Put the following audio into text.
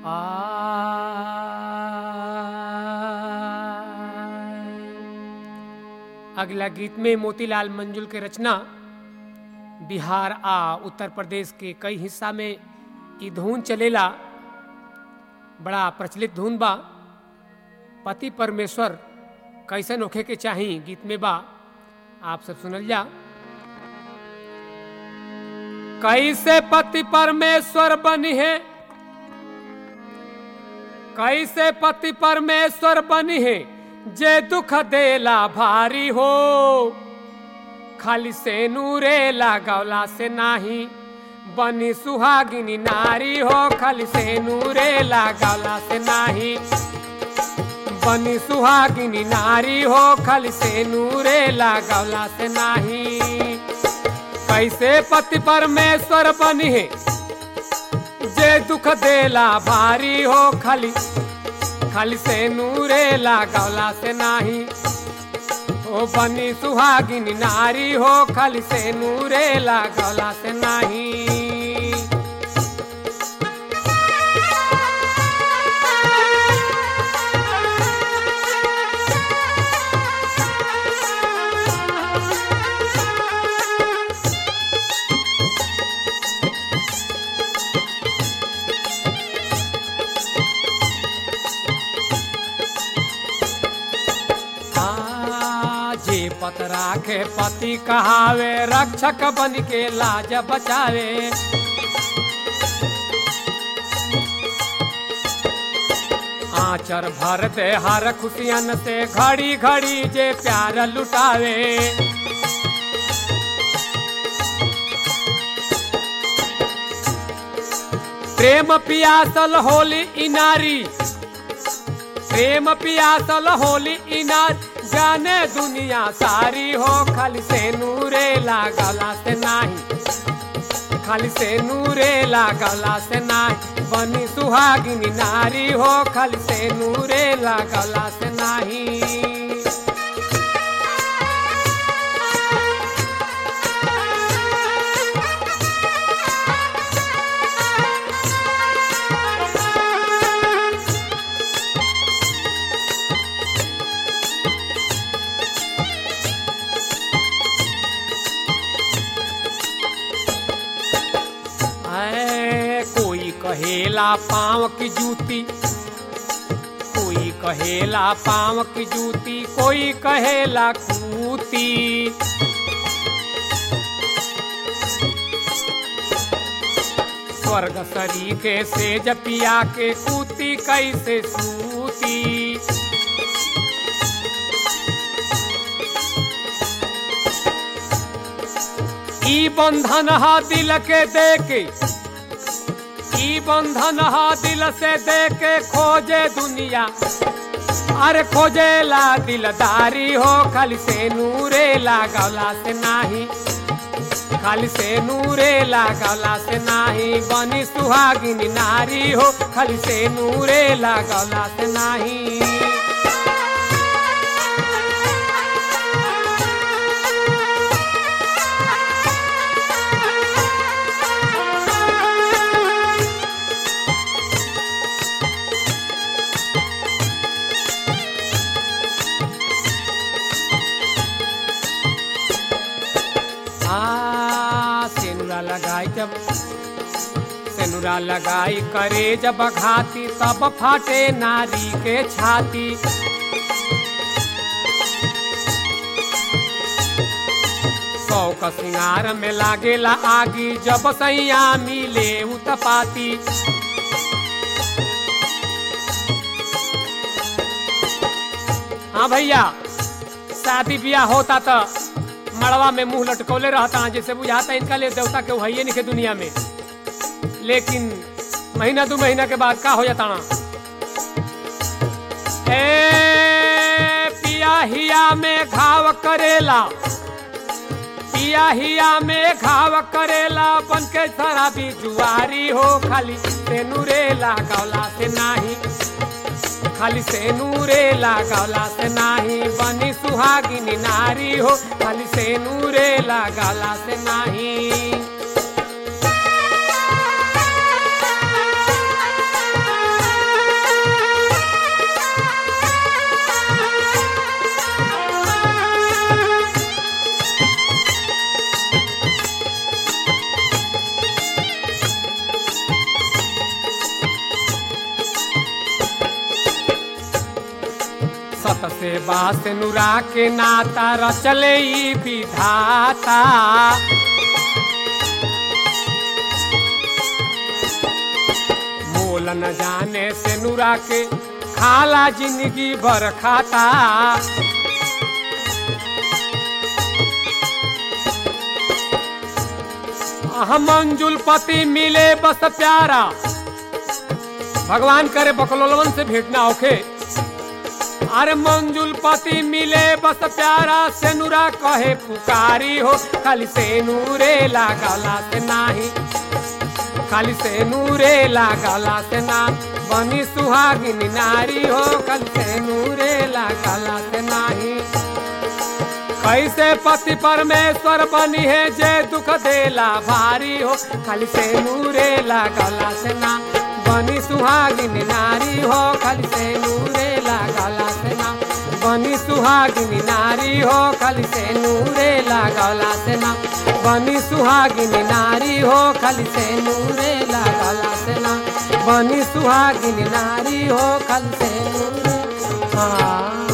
अगला गीत में मोतीलाल मंजुल के रचना बिहार आ उत्तर प्रदेश के कई हिस्सा में ई धुन चलेला बड़ा प्रचलित धुन बा पति परमेश्वर कैसन होखे के चाही गीत में बा आप सब सुनल जा कैसे पति परमेश्वर बनी है कैसे पति परमेश्वर बनी है जे दुख देला भारी हो खाली से नूरे लागवला से नाही बनी सुहागिनी नारी हो खाली से नूरे लागवला से नाही बनी सुहागिनी नारी हो खाली से नूरे लागवला से नाही कैसे पति परमेश्वर बनी है जे दुख देला भारी हो खाली खाली से नूरे लागवला से नाही ओ बनी सुहागिनी नारी हो खाली से नूरे लागवला से नाही आ, जे पत राखे पति कहावे रक्षक बन के लाज बचावे आचर भर दे हर खुशियन से घड़ी घड़ी जे प्यार लुटावे प्रेम पियासल होली इनारी प्रेम पियासल होली इनार जाने दुनिया सारी हो खाली से नूरे लागला से नाही खाली से नूरे लागला से नाही बनी सुहागिनी नारी हो खाली से नूरे लागला से नाही ऐ, कोई कहेला पाँव की जूती कोई कहेला पाँव की जूती कोई कहेला कूती स्वर्ग सरी के सेज पिया के कूती कैसे सूती ई बंधन हा दिल के दे के ई बंधन हा दिल से दे के खोजे दुनिया अरे खोजेला दिलदारी हो खाली से नूरे लागला से नाही खाली से नूरे लागला से नाही बनी सुहागिनी नारी हो खाली से नूरे लागला से नाही आ सेनुरा लगाई जब सेनुरा लगाई करे जब घाती तब फाटे नारी के छाती सौ का सिंगार में लागेला आगी जब सैया मिले उतपाती हाँ भैया शादी ब्याह होता तो मड़वा में मुंह लटकौले रहता जैसे बुझाता इनका ले देवता के वही नहीं के दुनिया में लेकिन महीना दो महीना के बाद का हो जाता ना ए पिया हिया में घाव करेला पिया हिया में घाव करेला बन के शराबी जुआरी हो खाली से नूरेला गौला से नाही खाली से नूरे लागला से नाही बनी सुहागिनी नारी हो खाली से नूरे लागला से नाही कत से बास नुरा के नाता रचले ई विधाता मोल न जाने से नुरा के खाला जिंदगी भर खाता हम मंजुल पति मिले बस प्यारा भगवान करे बकलोलवन से भेंट ना होखे अरे मंजुल पति मिले बस प्यारा से नुरा कहे पुकारी हो खाली से नूरे लागला से नाही खाली से नूरे लागला से ना बनी सुहागिनी नारी हो खाली से नूरे लागला से नाही कैसे पति परमेश्वर बनी है जे दुख देला भारी हो खाली से नूरे लागला से ना बनी सुहागिनी नारी हो खाली से नूरे लागला से ना बनी सुहागिनी नारी हो खाली से नूरे लागला से ना बनी सुहागिनी नारी हो खाली से नूरे लागला से ना बनी सुहागिनी नारी हो खाली से नूरे हाँ